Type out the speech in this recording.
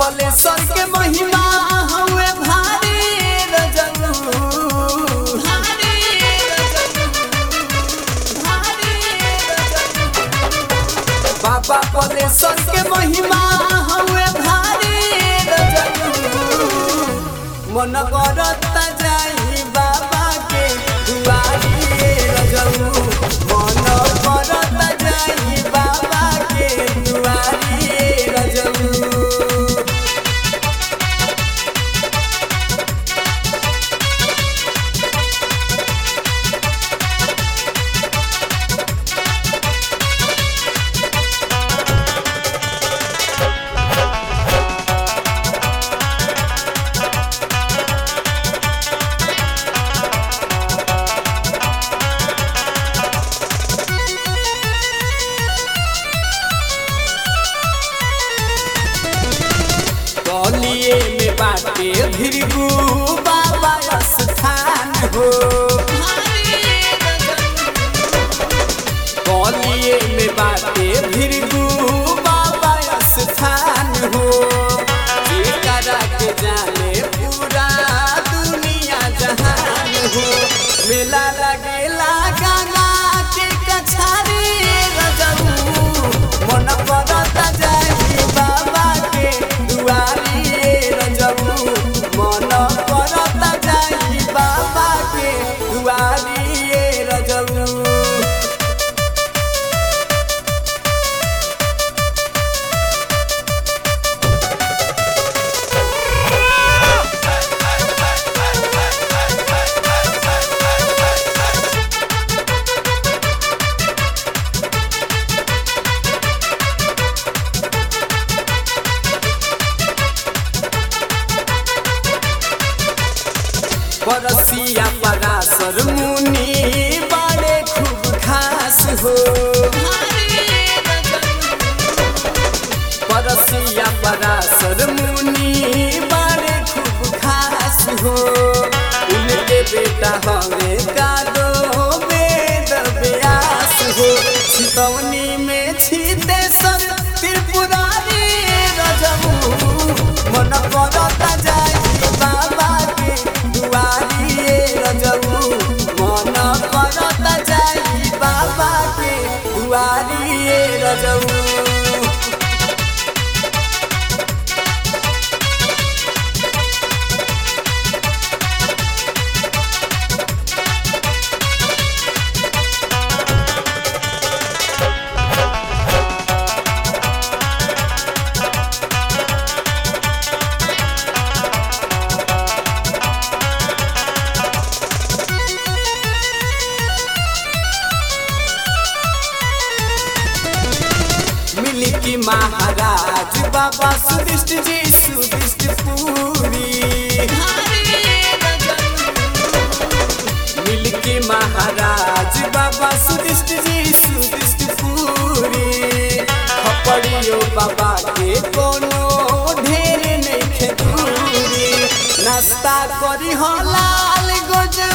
पलेश्वर के महिमा हवे भारी रजनु भारी रजनु भारी रजनु बाबा पलेश्वर के महिमा हवे भारी रजनु मन करता जाई बाबा के दुआरी रजनु मन करता जाई बाबा के दुआरी रजनु गलिए में बाटे भृगु बाबा स्थान हो गलिए में बाटे भृगु बाबा स्थान हो जेकरा के जाने पूरा दुनिया जहान हो मेला लगेला गंगा के कछारी रजऊ मन करता जाई बाबा के दुआरी रजऊ मन करता जाई बाबा के दुआरी रजऊ परसिया परासर मुनि बड़े खूब खास हो परसिया परासर मुनि बड़े खूब खास हो उनके बेटा हवे कादो वेद व्यास हो छितौनी में छिते सर त्रिपुरारी रजमू मन करता जाई बाबा के दुआरी रजऊ मन करता जाई बाबा के दुआरी रजऊ मिली की महाराज बाबा सुदिष्ट जी सुदिष्ट पूरी मिल के महाराज बाबा सुदिष्ट जी सुदिष्ट पूरी खपड़ियो बाबा के कोनो ढेर नहीं दूरी नाश्ता करी हो लाल गोजर